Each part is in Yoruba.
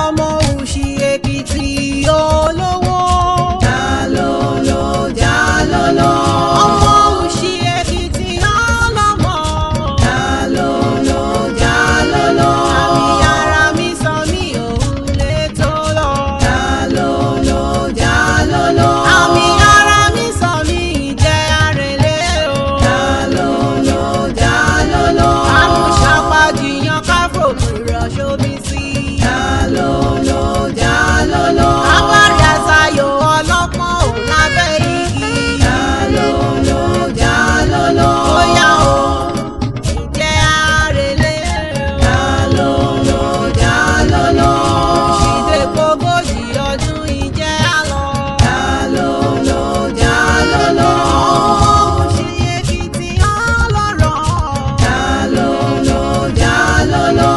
ọmọ òṣì èkìtì olówó. Jalolo, jalolo, ọmọ òṣì èkìtì ọlọ́mọ. jalolo, jalolo, àmì ara mi sọ mí òun lè tó lọ. jalolo, jalolo, àmì ara mi sọ mí ìjẹ́ àrèlé o. jalolo, jalolo, àmúṣàpàjìyàn káfò kúrọ̀ ṣómi sí. jalolo, jalolo, abárí àṣàyò ọlọ́pọ́n ò lábẹ́ igi. jalolo, jalolo, ó yá o ìjẹ́ àrèlé o. jalolo, jalolo, ṣìdè gbogójì ọdún ìjẹ́ àlọ́. jalolo, jalolo, ṣì èkìtì ọlọ́rọ̀. jalolo, jalolo.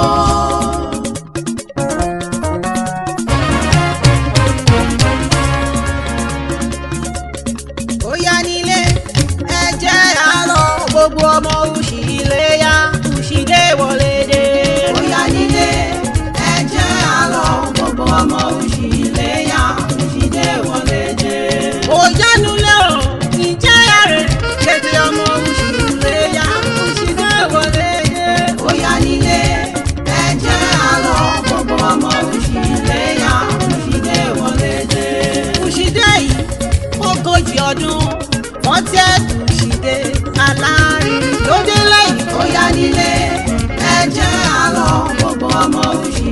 ó yá nílé ẹ jẹ́ àlọ́ gbogbo ọmọ òṣì ilé yá òṣì dé wọlé dé. Ó yá nílé ẹ jẹ́ àlọ́ gbogbo ọmọ òṣì léyà òṣìdé wọlé dé. ó yánu lé o ìjẹ́ àrè kéde ọmọ òṣì ilé yá òṣì dé wọlé dé. Ó yá nílé ẹ jẹ́ àlọ́ gbogbo ọmọ òṣì léyà òṣìdé wọlé dé. òṣì dé yìí ogójì ọdún wọ́n tẹ́ òṣì dé aláàárín lóde lẹ́yìn. Ó yá nílé ẹ jẹ́ àlọ́ gbogbo ọmọ òṣì